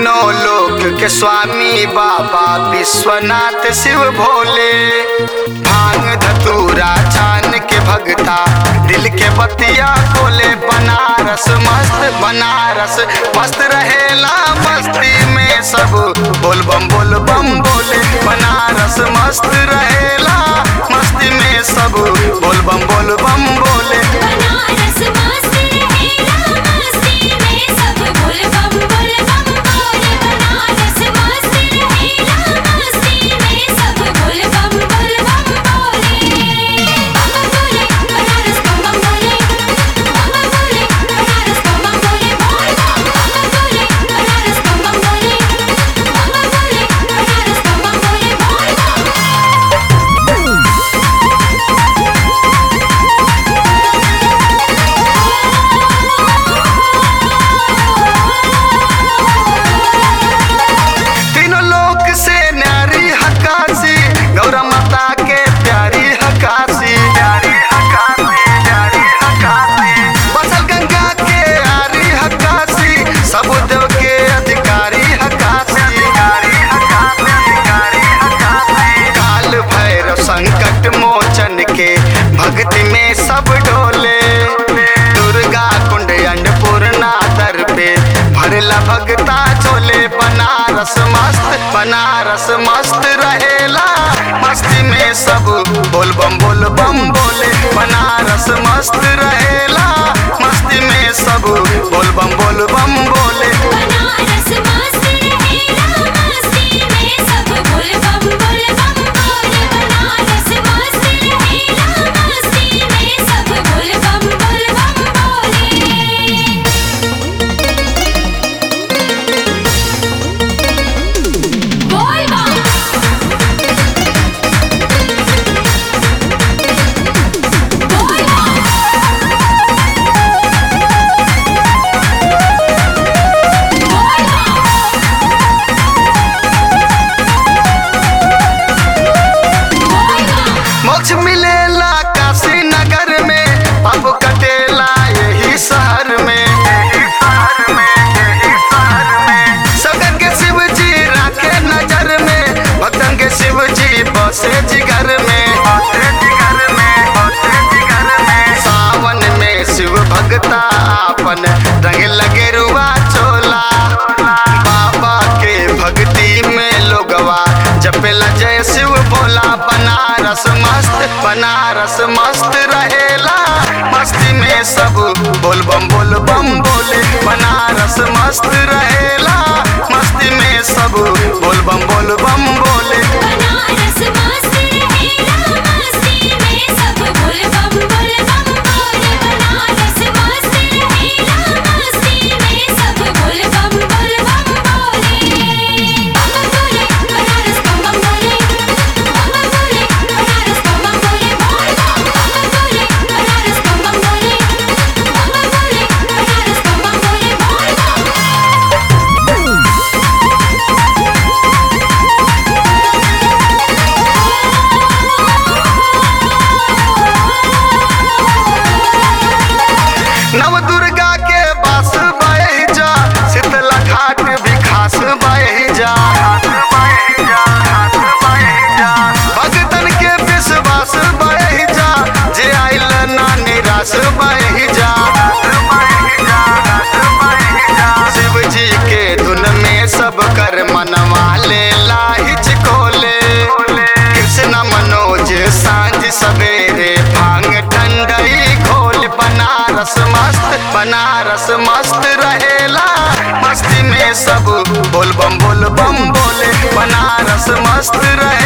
तीनों लोक के स्वामी बाबा विश्वनाथ शिव भोले भांग धतूरा छान के भगता दिल के बतिया खोले बनारस मस्त बनारस मस्त रहेला मस्ती में सब बोल बम बोल बम बोले बनारस मस्त रहेला मस्ती में सब बोल बम बोल बम बोले बनारस मस्त रहेला मस्ती में सब बोल बम बोल बम बोले बनारस मस्त रहेला मस्ती में सब बोल बम बोल बम बोले बम बोले बनारस बम बम बोले बम बोले बनारस बम बम बोले बोल बम बोले बनारस बम बम बोले बम बोले बनारस बम बम बोले बोल बम तीनों लोक से न्यारी हकासी गौरा माता के प्यारी हकासी प्यारी हकासी प्यारी हकासी बसल गंगा के आरी हकासी सब देव के अधिकारी हकासी अधिकारी हकासी अधिकारी हकासी काल भैरव संकट मोचन के भक्ति में सब डोले दुर्गा कुंड अन्नपूर्णा दर पे भरला भगता चोले बनारस मस्त बनारस मस्त रहेला मस्ती में सब बोल बम बोल बम बोले बनारस मस्त रहेला मस्ती में सब बोल बम बोल बम बोले बनारस मस्त रहेला मस्ती में सब बोल बम बोल बम बोले बनारस मस्त रहेला मस्ती में सब बोल बम बोल बम बोले बोल बम बोल बम बोल बम बोल बम मोक्ष मिलेला काशी नगर में अब कटेला यही शहर में यही शहर में यही शहर में सगन के शिव जी राखे नजर में भक्तन के शिव जी बसे जिगर में बसे जिगर में बसे जिगर में सावन में शिव भगता आपन रंग लगे रुआ चोला बाबा के भक्ति में लोगवा जपेला जय शिव भोला बनारस मस्त बनारस मस्त रहेला मस्ती में सब बोल बम बोल बम बोले बनारस मस्त रहेला मस्ती में सब बोल बम बोल बम बोले बनारस मस्त रहेला मस्ती में सब बोल बम बोल बम बोले बनारस मस्त रहेला मस्ती में सब बोल बम बोल बम बोले बम बोले बनारस बम बम बोले बम बोले बनारस बम बम बोले बोल बम बोले बनारस बम बम बोले बम बोले बनारस बम बम बोले बोल बम नव दुर्गा के बास बह जा शीतला घाट भी खास बह जा भगतन के विश्वास बह जा जे आइल ना निराश बह जा शिव जी के धुन में सब कर मनवा ले लाहिच खोले कृष्ण मनोज सांझ सवेरे भांग ठंडई घोल बनारस मस्त बनारस मस्त रहेला मस्ती में सब बोल बम बोल बम बोले बनारस मस्त रहे